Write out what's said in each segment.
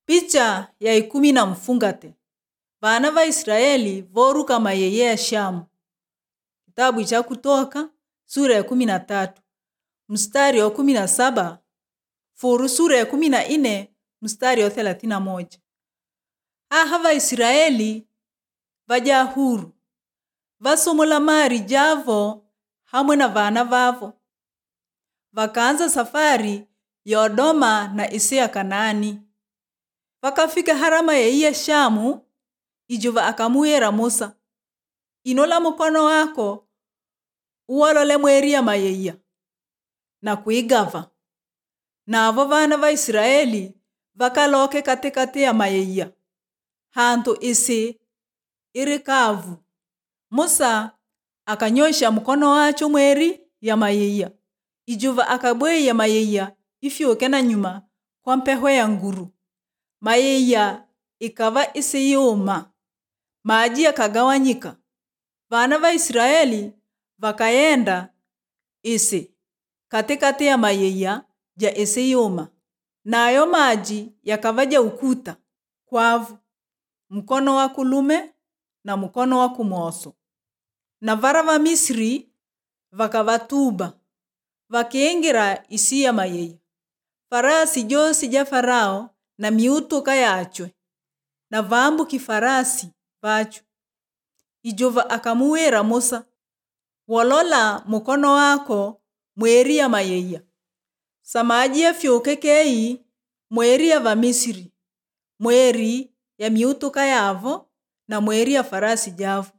Picha ya ikumi na mfungate vana va Israeli voruka mayeye ya Shamu. Kitabu cha Kutoka sura ya kumi na tatu mstari wa kumi na saba furu sura ya kumi na nne mstari wa thelathini na moja. Aha Vaisiraeli vaja huru vasomola mari javo hamwe na vana vavo vakaanza safari ya Odoma na isi ya Kanaani vakafika harama yeiye Shamu ijuva akamuwira Musa inola mukono wako uwolole mweri ya mayeiya na kuigava navo vana va Israeli vakaloke katikati ya mayeiya hantu isi iri kavu Musa akanyosha mkono wacho mweri ya mayeiya ijuva akabweya mayeiya ifyuke na nyuma kwa mpeho ya nguru mayeiya ikava isi yuma maji yakagawanyika vana va Israeli vakayenda isi katikati ya mayeiya ja isi yuma nayo maji yakavaja ukuta kwavu mkono wa kulume na mkono wa kumoso na vara va Misri vakavatuba vakiingira isi ya mayeiya farasi josi ja Farao na miutuka yachwe na vambuki farasi vacho ijuva akamuwira Musa wolola mukono wako mweri ya mayeiya samaji yafyuke kei mweri ya Vamisiri mweri ya miutuka yavo na mweri ya farasi javo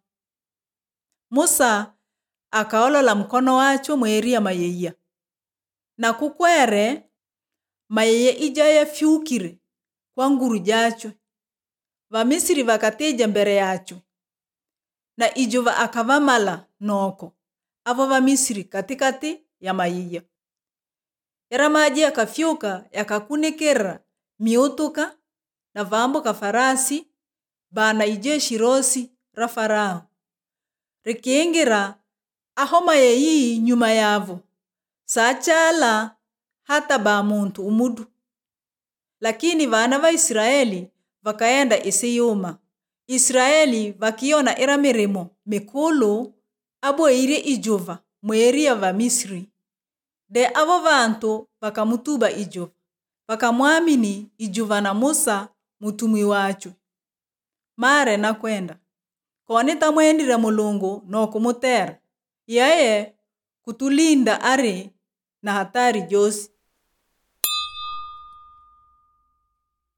Musa akaolola mkono wacho mweri ya mayeiya na kukwere mayeiya ija yafyukire kwa nguru jachwe Vamisiri vakatija mbere yachwe na ijuva akavamala noko avo Vamisiri katikati ya mayeiya era maji yakafyuka yakakunikira miutuka na vambuka farasi bana ijeshi rosi ra Farao rikiingira aho mayeiyi nyuma yavo sachala hata ba muntu umudu lakini vana va Israeli vakaenda isi yuma Israeli vakiona ira mirimo mikulu aboire ijuva mweri ya Vamisri de avo vantu vakamutuba ijuva vakamwamini ijuva na Musa mutumi wachwe mare na kwenda koni tamwendire mulungu nokumutera yeye kutulinda ari na hatari josi